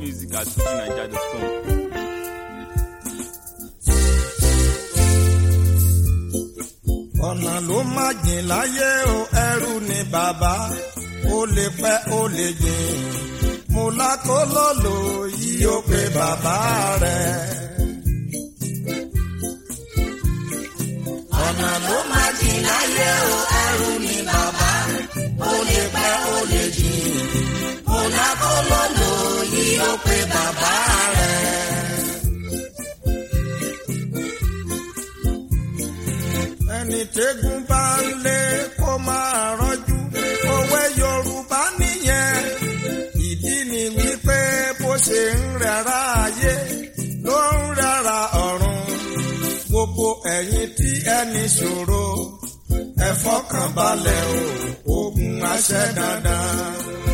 music at fujinaija.com. ọ̀nà ló má jìn láyé o ẹrú ni bàbá ó lè pẹ́ ó lè jìn mo lákòólólò yìí ó pe bàbá rẹ̀. ọ̀nà ló má jìn láyé o ẹrú ni bàbá ó lè pẹ́ ó lè jìn mo lákòólólò yìí ó pe bàbá rẹ̀. ẹni tẹ́gùn bá ń lé kó máa rọ́jú òwe yorùbá nìyẹn ìdí ni wípé bó ṣe ń rẹ̀ra ayé ló ń rẹ̀ra ọ̀run gbogbo ẹ̀yin tí ẹni ṣòro ẹ fọkàn balẹ̀ o ogun àṣẹ dandan.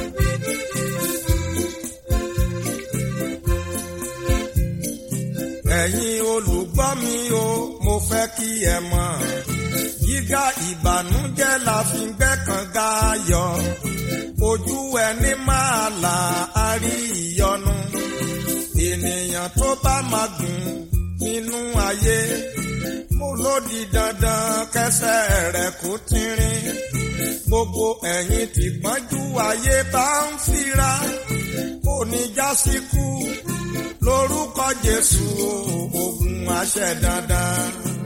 ẹ̀yin olùgbọ́ mi o mo fẹ́ kí ẹ mọ̀ yíga ìbànújẹ́ la fi ń gbẹ́kànga yọ ojú ẹni máa là á rí ìyọnu ènìyàn tó bá máa gùn nínú ayé mo ló di dandan kẹsẹ̀ rẹ̀ kó tínrín gbogbo ẹ̀yin tí pọ́njú ayé bá ń fira kò ní já síkú lórúkọ Jésù ogun àṣẹ dandan.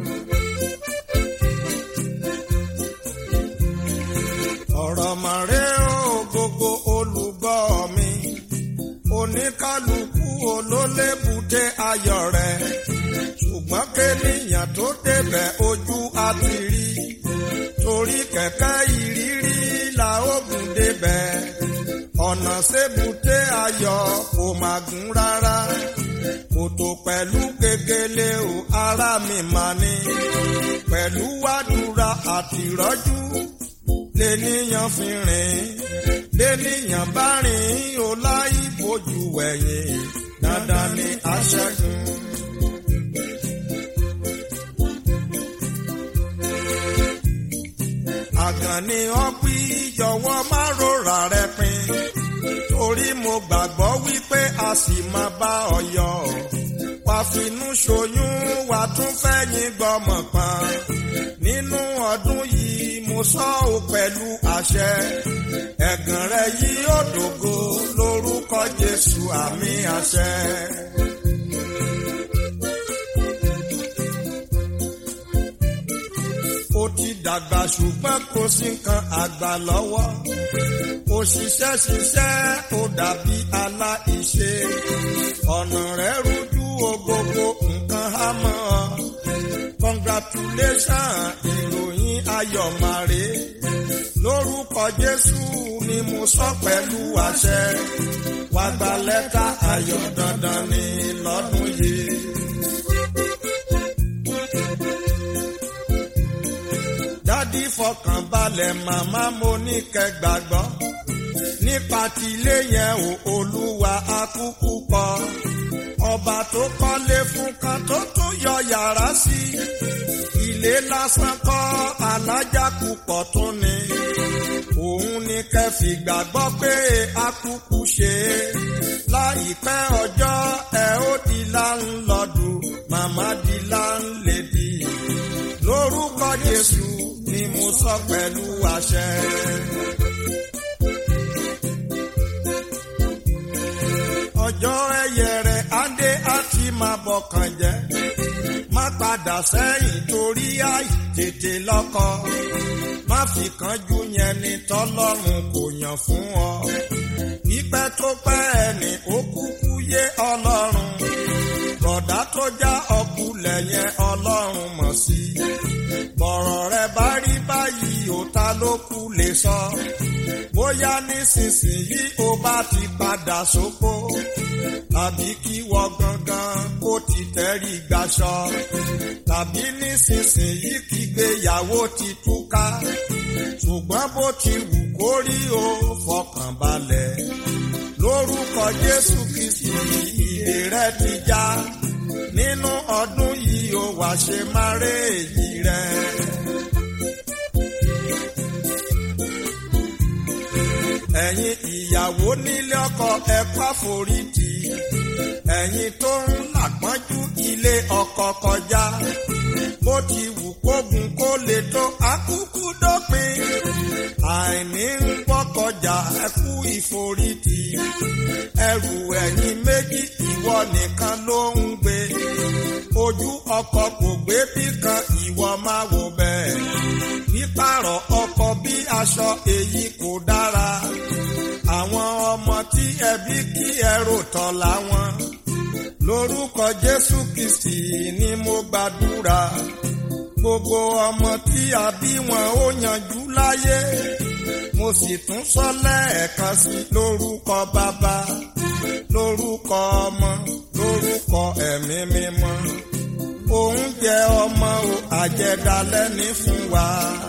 ọ̀rọ̀ màrẹ́ o gbogbo olùgbọ́ mi oníkálukú olólébùté ayọ̀ rẹ̀ ṣùgbọ́n kéèyàn tó débẹ̀ ojú àti rí torí kẹ̀kẹ́ ìrírí la ó gùn débẹ̀ ọ̀nà sébùté ayọ̀ kò má gùn rárá kòtò pẹ̀lú gegele o ara mi mà ní pẹ̀lú wàdúrà àti ìrọ́jú lènìyàn fi rìn lènìyàn bá rìn ó láì bójú wẹ̀yìn dandan ni aṣẹ́gun. àgàn ni ọpí jọ̀wọ́ má rora rẹ pin torí mo gbàgbọ́ wípé a sì máa bá ọ yọ wà finú ṣoyún wà tún fẹ́yìn gbọ́mọ̀ pọn nínú ọdún yìí mo sọ ọ́ pẹ̀lú àṣẹ ẹ̀gàn rẹ yìí ó dògo lórúkọ Jésù àmì àṣẹ. ó ti dàgbà ṣùgbọ́n kò sí nǹkan àgbà lọ́wọ́ òṣìṣẹ́ ṣiṣẹ́ ó dàbí aláìṣe ọ̀nà rẹ̀ rújú o gbogbo nǹkan há mọ́ ọ congratulation ìròyìn ayọ̀ màrè lórúkọ Jésù ni mo sọ pẹ̀lú àṣẹ wàá gba lẹ́tà ayọ̀ dandan ní lọ́dún yìí. dádì fọkànbalẹ̀ màmá mo ní kẹ́ gbàgbọ́ nípa tilé yẹn ò olúwa akúkú kọ ọba tó kọ́lé fún kan tó tún yọ yàrá sí ilé lásán kọ́ alájà púpọ̀ tó ní òun ní kẹ́ fi gbàgbọ́ pé akúkú ṣe láìpẹ́ ọjọ́ ẹ ó di láńlọ́dù màmá di láńlẹ́dì lórúkọ Jésù ni mo sọ pẹ̀lú àṣẹ. ọjọ́ ẹyẹ rẹ̀ adé àti máa bọ̀kàn jẹ́ má padà sẹ́yìn torí àìtètè lọ́kọ má fi kánjú yẹn ni tọ́lọ́run kò yàn fún ọ pípẹ́ tó pẹ́ ẹni ó kúkú yé ọlọ́run bọ̀dá tó já ọkùlẹ̀ yẹn ọlọ́run mọ̀ sí bọ̀rọ̀ rẹ bá rí báyìí ó ta ló kú lè sọ bóyá nísinsìnyí ó bá ti padà sóko tàbí kí wọ́n gangan kó ti tẹ́rí gbaṣọ tàbí nísinsìnyí kí gbéyàwó ti túká ṣùgbọ́n bó ti wù kó rí o fọkàn balẹ̀ lórúkọ Jésù Kristi ìdè rẹ ti já nínú ọdún yìí ó wá ṣe máa ré èyí rẹ. ẹ̀yin ìyàwó nílé ọkọ ẹ pa forítì ẹ̀yin tó ń làpọ́njú ilé ọkọ kọjá bó ti wù kógun kó lè tó akúkú dópin àìní ń gbọ́kọjà ẹkú ìforítì ẹrù ẹ̀yin méjì ìwọ nìkan ló ń gbé ojú ọkọ kò gbé bí kan ìwọ máa wò bẹ́ẹ̀ pípààrọ̀ ọkọ bí aṣọ èyí kò dára àwọn ọmọ tí ẹbí kí ẹrù tọ̀ láwọn lórúkọ Jésù Kristi ni mo gbàdúrà gbogbo ọmọ tí a bí wọn ó yanjú láyé mo sì tún sọ lẹ́ẹ̀kan sí lórúkọ bàbá lórúkọ ọmọ lórúkọ ẹ̀mí mímọ́ oúnjẹ ọmọ o àjẹdálẹ́ ní fún wa.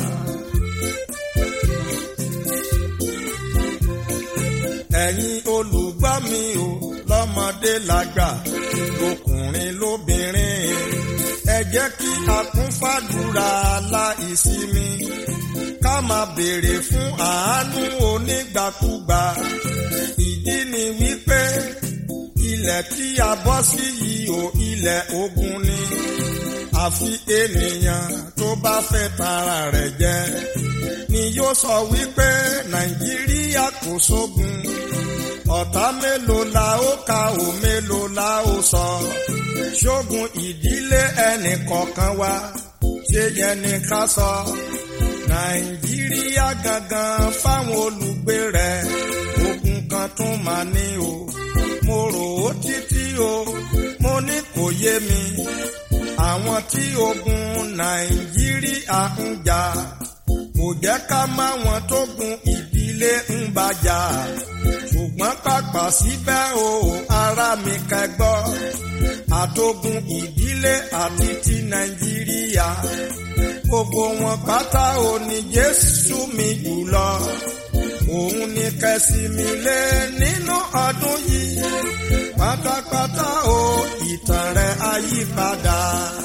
ẹ̀yin olùgbọ́ mi o lọ́mọdé lágbà lọkùnrin lóbìnrin ẹ jẹ́ kí a kún fàdúrà láìsinmi ká máa béèrè fún àánú onígbàkúgbà ìdí ni wípé ilẹ̀ tí a bọ́ sí yìí o ilẹ̀ ogun ni àfi ènìyàn tó bá fẹ́ tara rẹ̀ jẹ ni yóò sọ wípé nàìjíríà kò sógun ọ̀tá mélòó la ó ka ò mélòó la ó sọ ṣógun ìdílé ẹnì kọ̀ọ̀kan wa ṣé yẹn ni ká sọ nàìjíríà gangan fáwọn olùgbé rẹ̀ ogun kan tún máa ní o mo rò ó títí o mo ní kò yé mi àwọn tí ogun nàìjíríà ń jà kò jẹ́ ká má wọn tó gun ìdílé ń bàjá ṣùgbọ́n pàpà síbẹ̀ o ara mi kẹgbọ́ àtogun ìdílé àti ti nàìjíríà gbogbo wọn pátá o ní jésù mi jùlọ òun ni kẹsì mi lé nínú ọdún yìí pátápátá o ìtàn rẹ̀ àyípadà.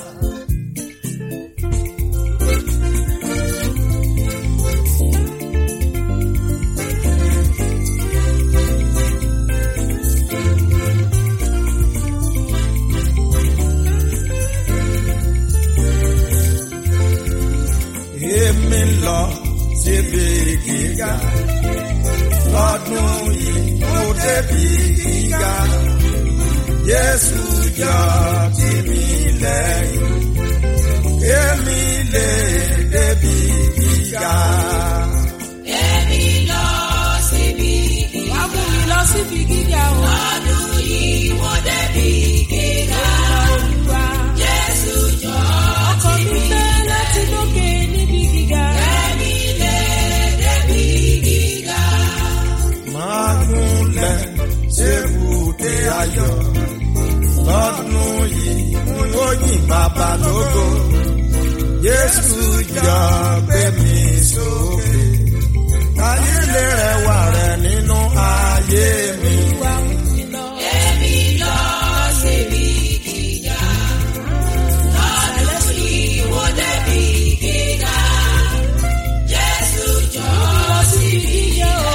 èmi lọ síbi gíga lọ́dún yìí mo débi gíga Jésù jọ tì mí lẹ́yìn èmi lè débi gíga. Èmi lọ síbi gíga. Wá mú mi lọ síbi gíga o. Lọ́dún yìí mo débi gíga. Olúwa. Jésù jọ Ọkàn mi fẹ́ láti lókè níbi gíga. èmi lè débi gíga. máa gúnlẹ̀ ṣébùté ayọ̀ lọ́dún yìí n ó yìn bàbá lógo Jésù jọ gbé mi sókè káyé lè rẹwà rẹ̀ nínú ayé mi. Wá mú mi lọ. Èmi lọ síbi gíga. Lọ́dún yìí mo débi gíga. Jésù jọ Lọ síbi gíga o.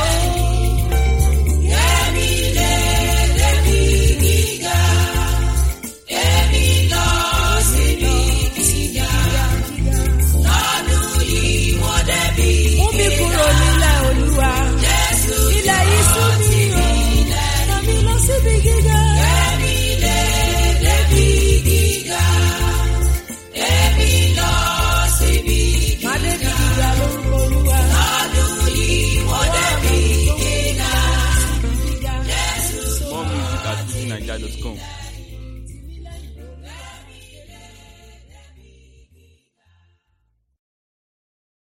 èmi lè débi gíga. Èmi lọ síbi gíga. Lọ́dún yìí mo débi Mú mi kúrò nílẹ̀ Olúwa. Jésù Ilẹ̀ yìí sún mi o. Ràn mí lọ síbi gíga. èmi lè débi gíga. Èmi lọ síbi Má débi gíga lórúkọ Olúwa. lọ́dún yìí mo débi gíga. Gíga. More music at fujininja.com.